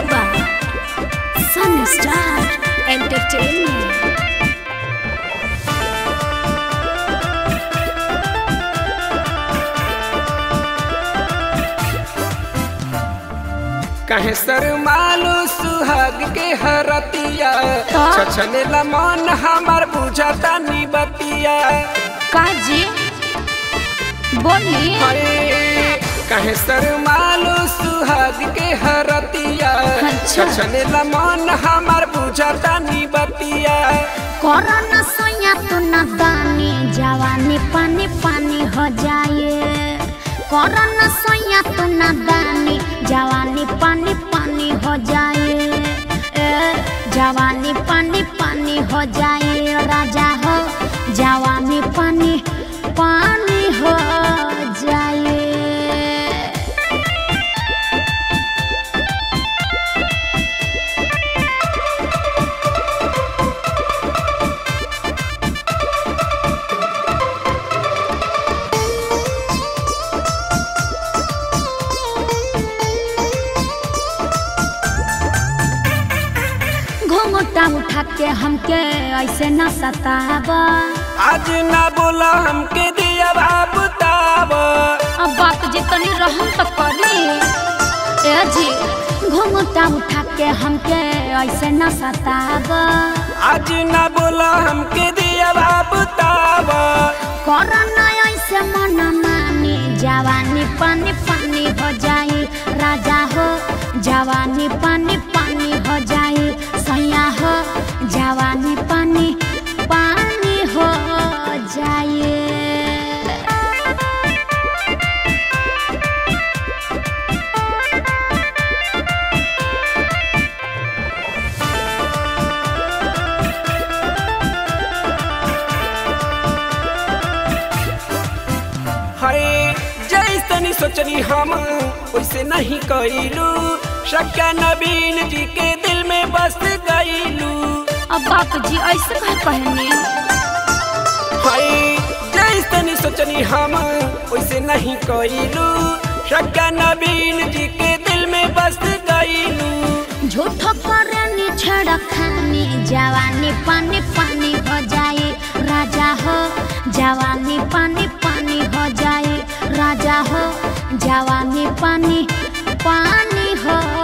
by Sunstar Entertainment. कहे सर मालू सुहाग के हरतिया का? छछने मन हमार बुझता नी बतिया काजी बोली हरे कहे सर मालू सुहाग के हरतिया अच्छा। छछने मन हमार बुझता नी बतिया कोरोना सोया तो न दानी जवानी पानी पानी हो जाए कोरोना सोया तो न दानी जवानी पानी पानी हो जाए ए, जवानी पानी पानी हो जाए राजा हो जवानी पानी पानी हो जाए घूंघटा उठा के हमके ऐसे न सतावा आज ना बोला हमके दिया बताब अब बात जी तनी रहम तो करी ए जी घूंघटा उठा के हमके ऐसे न सतावा आज ना बोला हमके दिया बताब कोरोना ऐसे मन मानी जवानी पानी पानी हो जाई राजा हो जवानी पानी पानी हो जाई सैया हो जवानी पानी पानी हो जाए हरे जैसनी सोचनी हम वैसे नहीं कैलू शक्या नवीन जी के दिल में बस गईलू अब बाप जी ऐसे कह कहनी हरे जैसनी सोचनी हम वैसे नहीं कैलू शक्या नवीन जी के दिल में बस गईलू झूठो करनी छड़ खानी जवानी पानी पानी हो जाए राजा हो जवानी पानी पानी हो जाए राजा हो जवानी पानी पानी हो